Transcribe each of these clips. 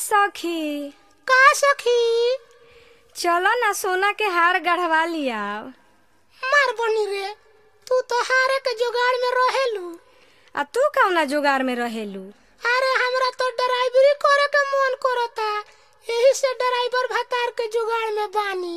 सखी का सखी चलो ना सोना के हार गढ़वा लिया मार बनी रे तू तो हारे के जुगाड़ में रहेलू आ तू कौना जुगाड़ में रहेलू अरे हमरा तो ड्राइवरी करे के मन करता यही से ड्राइवर भतार के जुगाड़ में बानी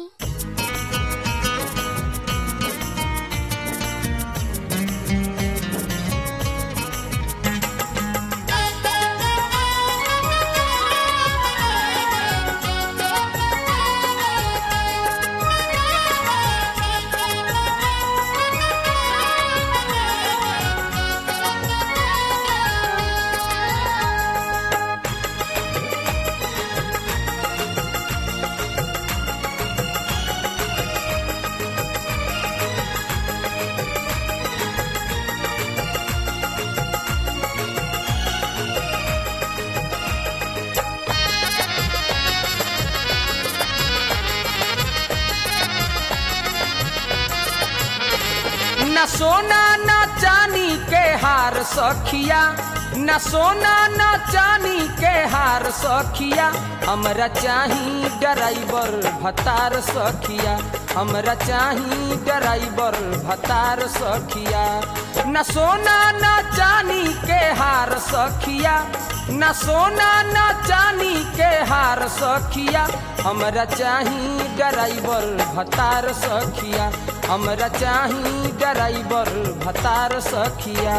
न सोना न चानी के हार सखिया न सोना न चानी के हार सखिया हमरा चाही ड्राइवर भतार सखिया हमरा चाही ड्राइवर भतार सखिया न सोना न चानी के हार सखिया न सोना न चानी के हार सखिया हमरा चाही ड्राइवर भतार सखिया हमरा चाही ड्राइवर भतार सखिया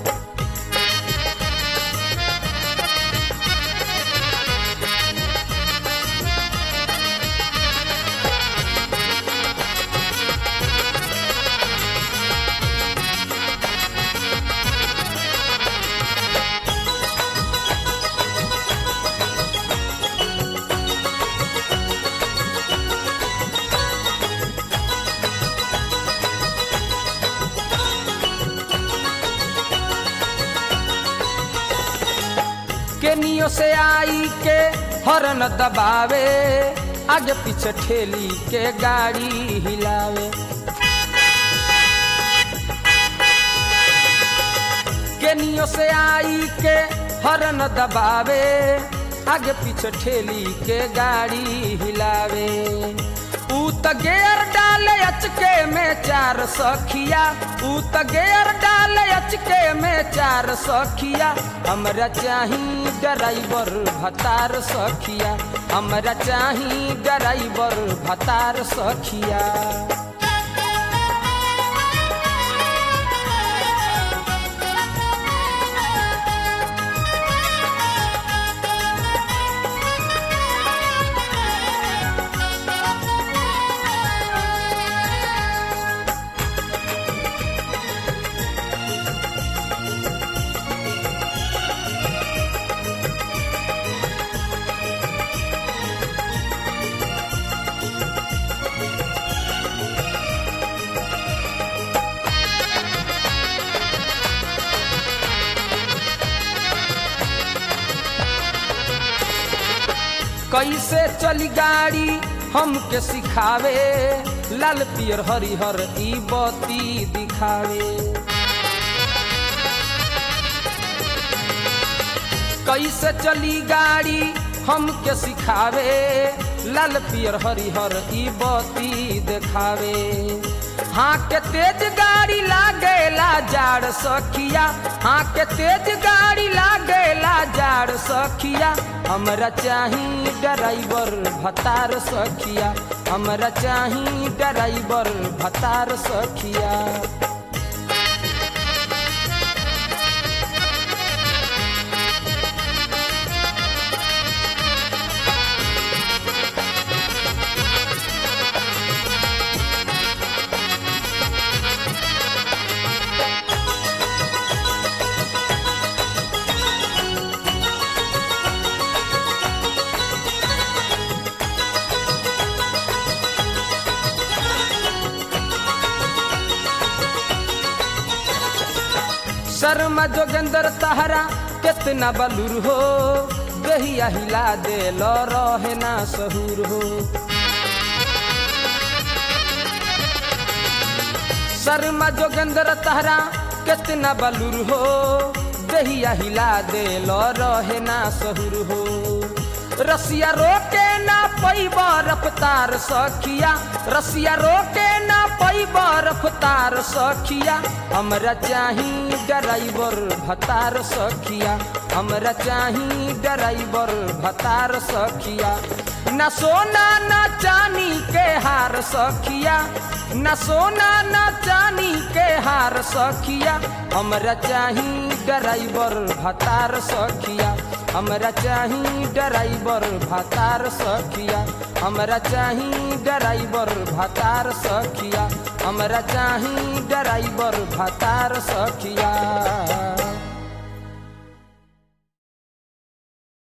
केनियो से आई के हरन दबावे आगे पीछे ठेली के गाड़ी हिलावे केनियो से आई के हरन दबावे आगे पीछे ठेली के गाड़ी हिलावे ऊ त गेर डाले अचके में चार सखिया ऊ त गेर डाले अचके में चार सखिया हमरा चाही ड्राइवर भतार सखिया हमरा चाही ड्राइवर भतार सखिया कैसे चली गाड़ी हमके सिखावे लाल पियर हरिहर ई बत्ती दिखावे कैसे चली गाड़ी हमके सिखावे लाल पियर हरिहर ई बत्ती देखावे हाँ के तेज गाड़ी लागेला जाड़ सखिया हाँ के तेज गाड़ी लागेला जाड़ सखिया हमरा चाही ड्राइवर भतार सखिया हमरा चाही ड्राइवर भतार सखिया शर्मा जोगेंद्र तहरा कितना बलूर हो दहिया हिला दे लो रहे ना सहूर हो शर्मा जोगेंद्र तहरा कितना बलूर हो दहिया हिला दे लो रहे ना सहुर हो रसिया रोके ना पैब रफ्तार सखिया रसिया रोके ना पैब रफ्तार सखिया हमरा चाही ड्राइवर भतार सखिया हमरा चाही ड्राइवर भतार सखिया न सोना न चानी के हार सखिया न सोना न चानी के हार सखिया हमरा चाही ड्राइवर भतार सखिया हमरा चाही ड्राइवर भतार सखिया हमरा चाही ड्राइवर भतार सखिया हमरा चाही ड्राइवर भतार सखिया